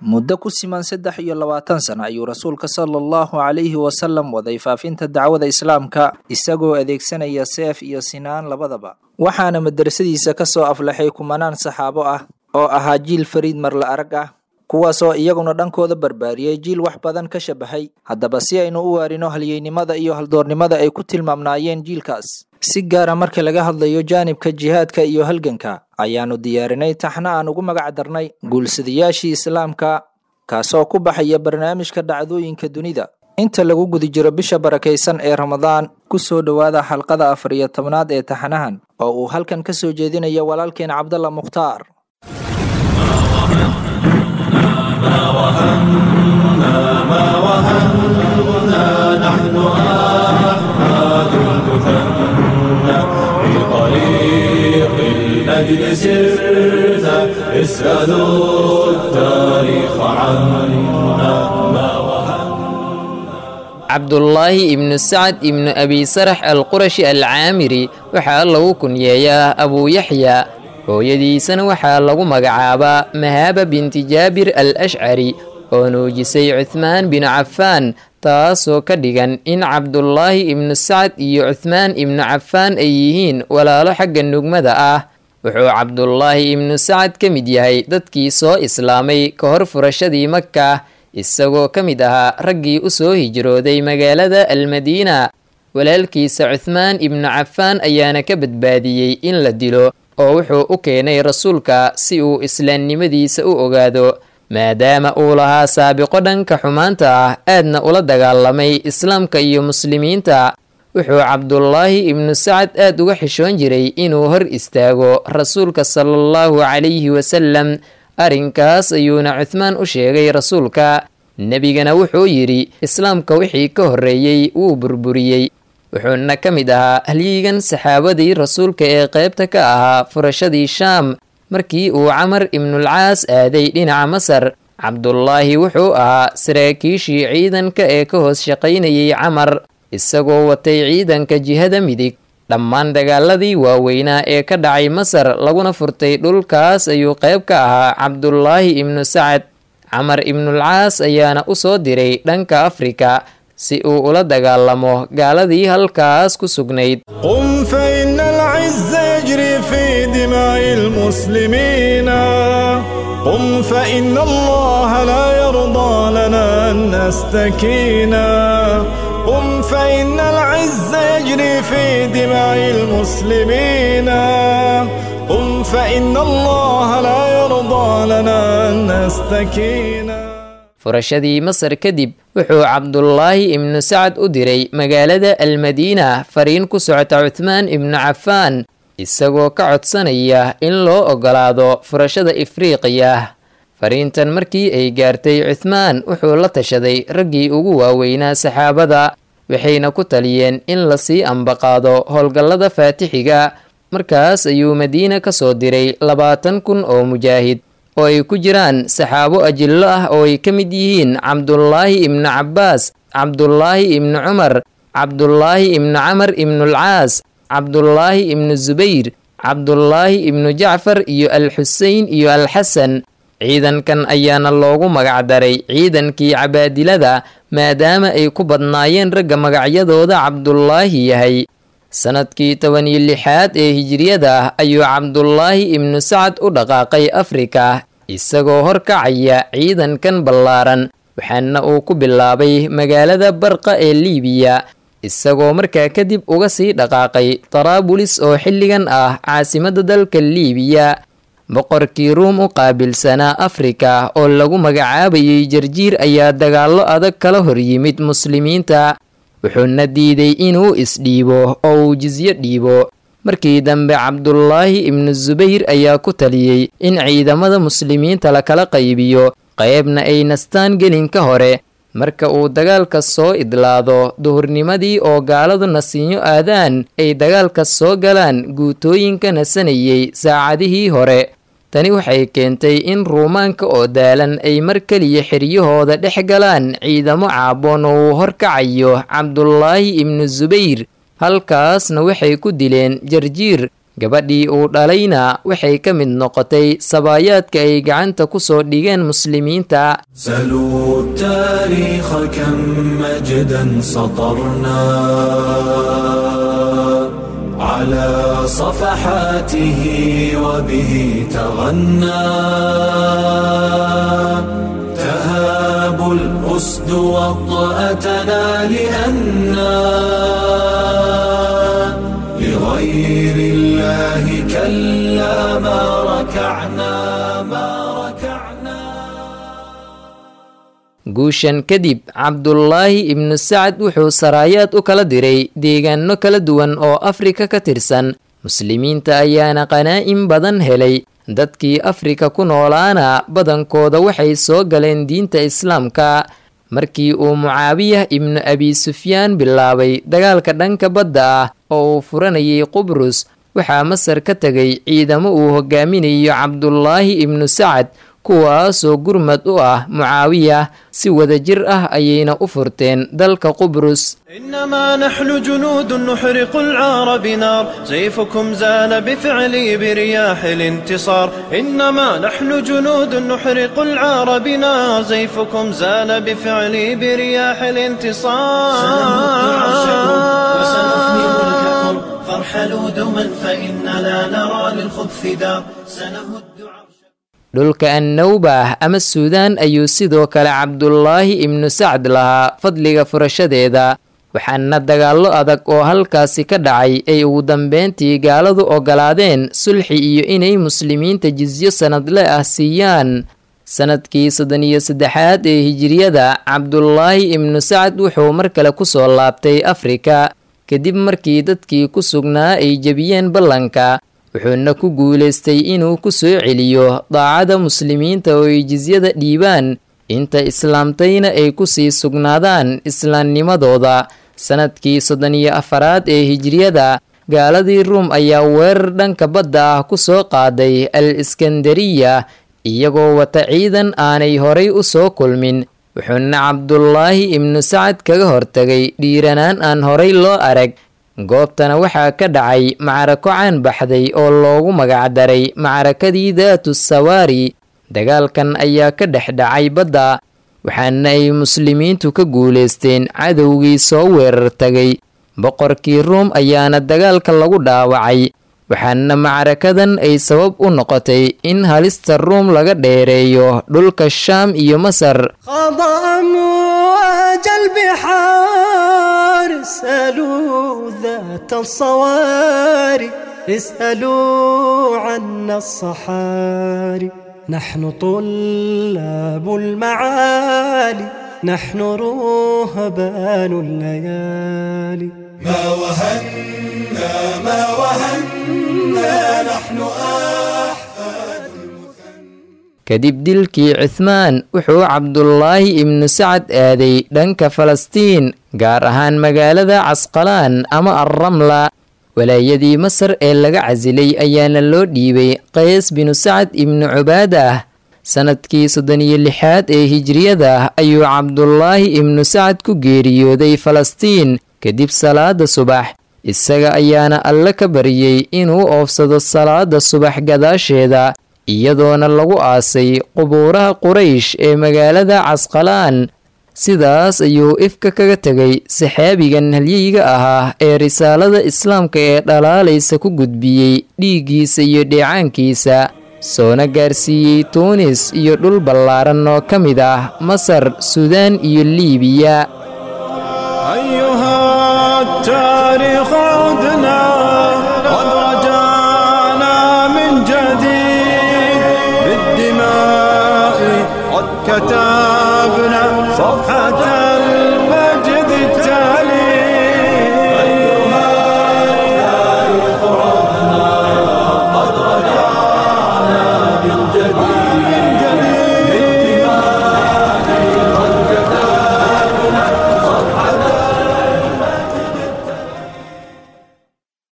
muddo ku siman saddex iyo labaatan sana ayuu rasuulka sala allahu calayhi wasalam waday faafinta dacwada islaamka isagoo adeegsanaya seef iyo sinaan labadaba waxaana madrasadiisa ka soo aflaxay kumanaan saxaabo ah oo ahaa jiil fariid marla arag ah kuwaasoo iyaguna dhankooda barbaariyey jiil wax badan ka shabahay haddaba si aynu u waarino halyeynimada iyo haldoornimada ay ku tilmaamnaayeen jiilkaas si gaara marka laga hadlayo jaanibka jihaadka iyo halganka ayaanu diyaarinay taxna aan ugu magac darnay guulsadayaashii islaamka kaasoo ku baxaya barnaamijka dhacdooyinka dunida inta lagu guda jiro bisha barakaysan ee ramadaan ku soo dhowaada xalqada afar iyo tobnaad ee taxanahan oo uu halkan ka soo jeedinaya walaalkeen cabdalla mukhtaar الأجل سرنا اسألوا التاريخ عنا ما cabdullaahi ibnu sacad ibnu abi sarax alqurashi alcaamiri waxaa lagu kunyeeyaa abuu yaxya hooyadiisana waxaa lagu magacaabaa mahaaba binti jaabir al ashcari oo nuujisay cuhmaan binu cafaan taasoo ka dhigan in cabdullaahi ibnu sacad iyo cuhmaan ibnu cafaan ay yihiin walaalo xagga nugmada ah wuxuu cabdullaahi ibnu sacad ka mid yahay dadkii soo islaamay ka hor furashadii maka isagoo ka mid ahaa raggii u soo hijrooday magaalada almadiina walaalkiisa cuhmaan ibnu cafaan ayaana ka badbaadiyey in la dilo oo wuxuu u keenay rasuulka si uu islaamnimadiisa u ogaado maadaama uu lahaa saabiqo dhanka xumaanta ah aadna ula dagaalamay islaamka iyo muslimiinta wuxuu cabdullaahi ibnu sacad aad uga xishoon jiray inuu hor istaago rasuulka sala allahu calayhi wasalam arrinkaas ayuuna cuhmaan u sheegay rasuulka nebigana wuxuu yidhi islaamka wixii ka horreeyey wuu burburiyey wuxuuna ka mid ahaa halyigan saxaabadii rasuulka ee qaybta ka ahaa furashadii shaam markii uu camar ibnulcaas aaday dhinaca masar cabdullaahi wuxuu ahaa saraakiishii ciidanka ee ka hoos shaqaynayay camar isagoo watay ciidanka jihada midig dhammaan dagaaladii waaweynaa ee ka dhacay masar laguna furtay dhulkaas ayuu qayb ka ahaa cabdullaahi ibnu sacad camar ibnulcaas ayaana u soo diray dhanka afrika si uu ula dagaalamo gaaladii halkaas ku sugnayd قم فإن العز يجري في دماء المسلمين قم فإن الله لا يرضى لنا أن نستكينا قم فإن العز يجري في دماء المسلمين قم فإن الله لا يرضى لنا أن نستكينا furashadii masar kadib wuxuu cabdullaahi ibnu sacad u diray magaalada almadiina fariin ku socota cuhmaan ibnu cafaan isagoo ka codsanaya in loo ogolaado furashada ifriiqiya fariintan markii ay gaartay cuhmaan wuxuu la tashaday raggii ugu waaweynaa saxaabada waxayna ku taliyeen in lasii ambaqaado howlgallada faatixiga markaas ayuu madiina ka soo diray labaatan kun oo mujaahid oo ay ku jiraan saxaabo ajillo ah oo ay ka mid yihiin cabdullaahi ibnu cabbaas cabdullaahi ibnu cumar cabdullaahi ibnu camar ibnulcaas cabdullaahi ibnu zubayr cabdullaahi ibnu jacfar iyo alxuseyn iyo alxasan ciidankan ayaana loogu magacdaray ciidankii cabaadilada maadaama ay ku badnaayeen ragga magacyadooda cabdullaahi yahay sanadkii toban iyo lixaad ee hijiriyada ayuu cabdullaahi ibnu sacad u dhaqaaqay afrika isagoo horkacaya ciidankan ballaaran waxaana uu ku bilaabay magaalada barqa ee liibiya isagoo markaa kadib uga sii dhaqaaqay taraabulis oo xilligan ah caasimadda dalka liibiya boqorkii ruum u qaabilsanaa afrika oo lagu magacaabayay jarjiir ayaa dagaallo adag kala hor yimid muslimiinta wuxuuna diiday inuu isdhiibo oo uu jisyo dhiibo markii dambe cabdullaahi ibnu subayr ayaa ku taliyey in ciidamada muslimiinta lakala qaybiyo qaybna ay nastaan gelinka hore marka uu dagaalka soo idlaado duhurnimadii oo gaaladu nasiinyo aadaan ay dagaalka soo galaan guutooyinka nasanayay saacadihii hore tani waxay keentay in ruumaanka oo daalan ay mar keliya xiryahooda dhex galaan ciidamo caaboon oo uu horkacayo cabdullaahi ibnu subayr halkaasna waxay ku dileen jarjiir gabadhii uu dhalayna waxay ka mid noqotay sabaayaadka ay gacanta ku soo dhigeen muslimiinta سلوا التاريخ كم مجدا سطرنا على صفحاته وبه تغنى تهاب الأسد وطأتنا لأنا لغير الله كلا ما ركعنا ما ركعنا guushan kadib cabdulaahi ibnu sacad wuxuu saraayaad u kala diray deegaano kala duwan oo afrika ka tirsan muslimiinta ayaana qanaa'in badan helay dadkii afrika ku noolaana badankooda waxay soo galeen diinta islaamka markii uu mucaawiyah ibnu abi sufyaan bilaabay dagaalka dhanka badda ah oo uu furanayay qubrus waxaa masar ka tegay ciidamo uu hogaaminayo cabdulaahi ibnu sacad kuwaasoo gurmad u ah mucaawiyah si wadajir ah ayayna u furteen dalka qubrus إنما نحن جنود نحرق العار بنار سيفكم زال بفعلي برياح الانتصار إنما نحن جنود نحرق العار بنار سيفكم زال بفعلي برياح الانتصار وسنفني ملككم فارحلوا دوما فإننا نرى للخبث دار سنهد عرش dhulka annawbah ama suudaan ayuu sidoo kale cabdulaahi ibnu sacd lahaa fadliga furashadeeda waxaana dagaallo adag oo halkaasi ka dhacay ay ugu dambeyntii gaaladu ogolaadeen sulxi iyo inay muslimiinta jisyo sanadle ah siiyaan sanadkii soddon iyo saddexaad ee hijiriyada cabdulaahi ibnu sacd wuxuu mar kale kusoo laabtay afrika kadib markii dadkii ku sugnaa ay jebiyeen ballanka wuxuuna ku guulaystay inuu ku soo celiyo daacada muslimiinta oo ay jisyada dhiibaan inta islaamtayna ay ku sii sugnaadaan islaamnimadooda sanadkii soddon iyo afaraad ee hijiriyada gaaladii ruum ayaa weerar dhanka badda ah ku soo qaaday al iskandariya iyagoo wata ciidan aanay horay u soo kulmin wuxuuna cabdulaahi ibnu sacad kaga hortagay dhiiranaan aan horay loo arag goobtana waxaa ka dhacay macrako caan baxday oo loogu magacdaray macrakadii daatu sawaari dagaalkan ayaa ka dhex dhacay badda waxaana ay muslimiintu ka guulaysteen cadowgii soo weerar tagay boqorkii ruum ayaana dagaalka lagu dhaawacay waxaana macrakadan ay sabab u noqotay in halista ruum laga dheereeyo dhulka shaam iyo masar خاض أمواج البحار اسألوا ذات الصواري اسألوا عنا الصحاري نحن طلاب المعالي نحن رهبان الليالي ما وهنا ما وهنا نحن أحفاد kadib dilkii cuthmaan wuxuu cabdulaahi ibnu sacad aaday dhanka falastiin gaar ahaan magaalada casqalaan ama alramla walaayadii masar ee laga casilay ayaana loo dhiibay qays binu sacad ibnu cubaadah sanadkii soddon iyo lixaad ee hijriyada ayuu cabdulaahi ibnu sacad ku geeriyooday falastiin kadib salaada subax isaga ayaana alle ka baryey inuu oofsado salaada subax gadaasheeda iyadoona lagu aasay qubuuraha quraysh ee magaalada casqalaan sidaas ayuu ifka kaga tegay saxaabigan halyeyga ahaa ee risaalada islaamka ee dhalaalaysa ku gudbiyey dhiiggiisa iyo dheecaankiisa soona gaarsiiyey tuunis iyo dhul ballaaran oo ka mid ah masar suudaan iyo liibiya أيها التاريخ عدنا قد رجعنا من جديد بالدماء قد كتبنا